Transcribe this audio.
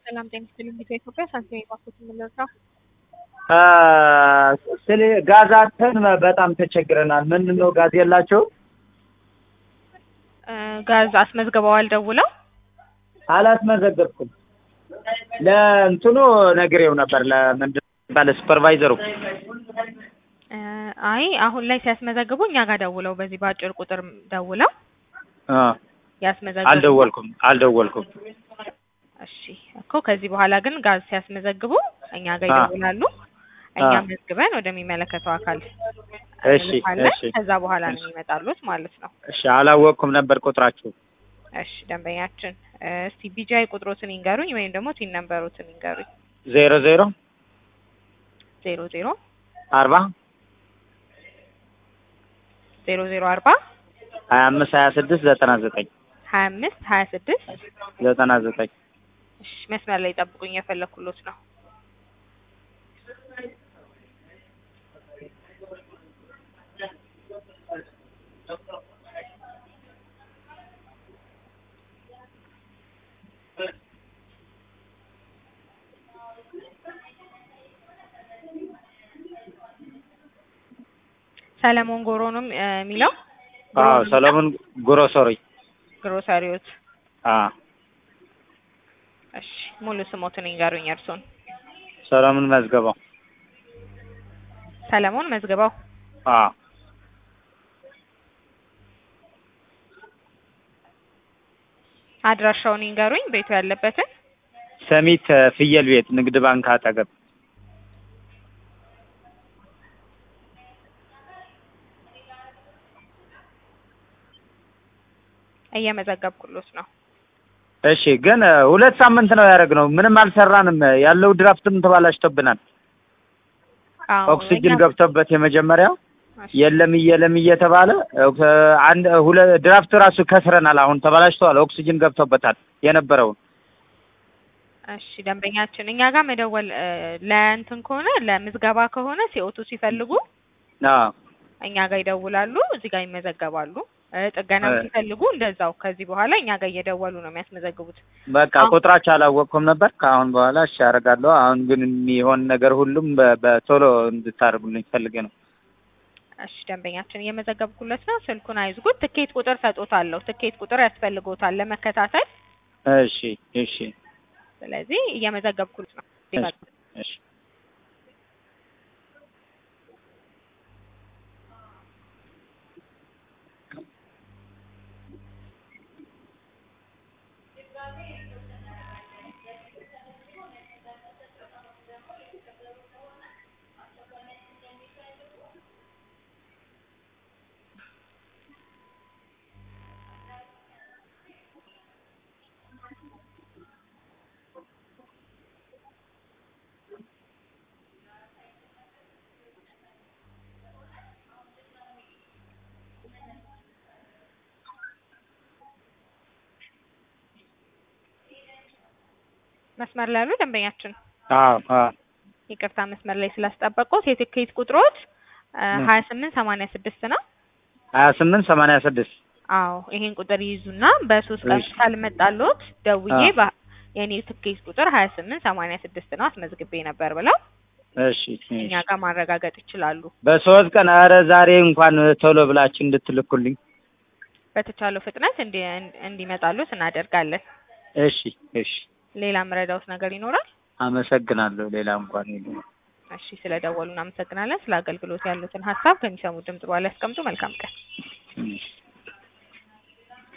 ሰላም ጤና ይስጥልኝ። ኢትዮጵያ ሳንቲም ባንኮች የምንለው ስለ ጋዝ አጥተን በጣም ተቸግረናል። ምንድን ነው ጋዝ የላቸው? ጋዝ አስመዝግበዋል ደውለው? አላስመዘገብኩም። ለእንትኑ ነግሬው ነበር። ለምንድን ባለ ሱፐርቫይዘሩ አይ አሁን ላይ ሲያስመዘግቡ እኛ ጋር ደውለው በዚህ በአጭር ቁጥር ደውለው ያስመዘግቡ። አልደወልኩም አልደወልኩም። እሺ እኮ ከዚህ በኋላ ግን ጋዝ ሲያስመዘግቡ እኛ ጋር ይደውላሉ። እኛ መዝግበን ወደሚመለከተው አካል እሺ እንልካለን። እሺ ከዛ በኋላ ነው የሚመጣሉት ማለት ነው። እሺ አላወቅኩም ነበር ቁጥራችሁ። እሺ ደንበኛችን እስቲ ቢጃይ ቁጥሮትን ይንገሩኝ ወይም ደግሞ ቲን ነምበሮትን ይንገሩኝ። ዜሮ ዜሮ ዜሮ ዜሮ አርባ ዜሮ ዜሮ አርባ ሀያ አምስት ሀያ ስድስት ዘጠና ዘጠኝ ሀያ አምስት ሀያ ስድስት ዘጠና ዘጠኝ እሺ መስመር ላይ ጠብቁኝ፣ የፈለኩሎት ነው። ሰለሞን ጎሮ ነው የሚለው አዎ ሰለሞን ግሮሰሪ ግሮሰሪዎት። አዎ እሺ ሙሉ ስሞትን ይንገሩኝ እርሶን። ሰለሞን መዝገባው ሰለሞን መዝግበው። አዎ አድራሻውን ይንገሩኝ ቤቱ ያለበትን። ሰሚት ፍየል ቤት ንግድ ባንክ አጠገብ እየመዘገብኩሎት ነው። እሺ ግን ሁለት ሳምንት ነው ያደረግነው። ምንም አልሰራንም። ያለው ድራፍትም ተባላሽቶብናል። አዎ ኦክሲጅን እኛ- ገብቶበት የመጀመሪያው እሺ፣ የለም እየለም እየተባለ አንድ ሁለ ድራፍት ራሱ ከስረናል። አሁን ተበላሽተዋል። ኦክሲጅን ገብቶበታል የነበረውን እሺ ደንበኛችን እኛ ጋር መደወል እ፣ ለእንትን ከሆነ ለምዝገባ ከሆነ ሲኦቱ ሲፈልጉ አዎ እኛ ጋር ይደውላሉ፣ እዚህ ጋር ይመዘገባሉ። እ፣ ጥገናም እ። ሲፈልጉ እንደዛው ከዚህ በኋላ እኛ ጋር እየደወሉ ነው የሚያስመዘግቡት። በቃ አሁን- ቁጥራቸው አላወቅኩም ነበር። ከአሁን በኋላ እሺ አደርጋለሁ። አሁን ግን የሚሆን ነገር ሁሉም በ- በቶሎ እንድታደርጉልኝ ፈልጌ ነው። እሺ ደንበኛችን እየመዘገብኩለት ነው። ስልኩን አይዝጉት። ትኬት ቁጥር ሰጦታለሁ። ትኬት ቁጥር ያስፈልጎታል ለመከታተል። እሺ እሺ ስለዚህ እየመዘገብኩለት ነው። እሺ እሺ መስመር ላይ ያሉ ደንበኛችን አዎ አዎ ይቅርታ መስመር ላይ ስላስጠበቁት የትኬት ቁጥሮት ምን? ሀያ ስምንት ሰማንያ ስድስት ነው። ሀያ ስምንት ሰማንያ ስድስት አዎ ይሄን ቁጥር ይይዙና በሶስት ቀን እሺ። ካልመጣሎት ደውዬ አዎ። በ- የኔ ትኬት ቁጥር ሀያ ስምንት ሰማንያ ስድስት ነው አስመዝግቤ ነበር ብለው እሺ እኛ እሺ ጋር ማረጋገጥ ይችላሉ። በሶስት ቀን ኧረ ዛሬ እንኳን ቶሎ ብላችሁ እንድትልኩልኝ። በተቻለው ፍጥነት እንዲ እንዲመጣሉት እናደርጋለን። እሺ እሺ ሌላ ምረዳውት ነገር ይኖራል? አመሰግናለሁ። ሌላ እንኳን የለም። እሺ ስለደወሉ እናመሰግናለን። ስለ አገልግሎት ያሉትን ሀሳብ ከሚሰሙ ድምጽ በኋላ ያስቀምጡ። መልካም ቀን። እሺ